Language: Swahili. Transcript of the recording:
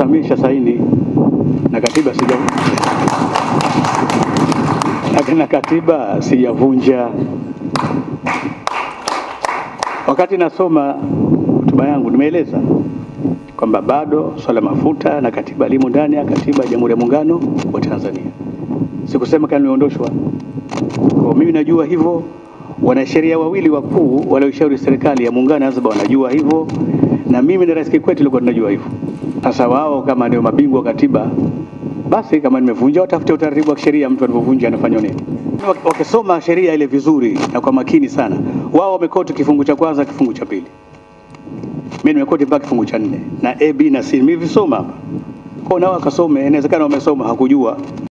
Samia saini na katiba sija na- na katiba sijavunja. Wakati nasoma hotuba yangu nimeeleza kwamba bado swala mafuta na katiba limo ndani ya katiba ya Jamhuri ya Muungano wa Tanzania. Sikusema kama limeondoshwa. Kwa mimi najua hivyo, wanasheria wawili wakuu walioishauri serikali ya muungano wa Zanzibar wanajua hivyo, na mimi na Rais Kikwete tulikuwa tunajua hivyo. Sasa wao kama ndio mabingwa wa katiba, basi kama nimevunja, watafute utaratibu wa kisheria, mtu anapovunja anafanywa nini. Wak- Wakisoma sheria ile vizuri na kwa makini sana, wao wamekoti kifungu cha kwanza, kifungu cha pili mimi nimekoti mpaka kifungu cha nne na A, B na C nimevisoma hapa. Kwa nao wakasome, inawezekana wamesoma hakujua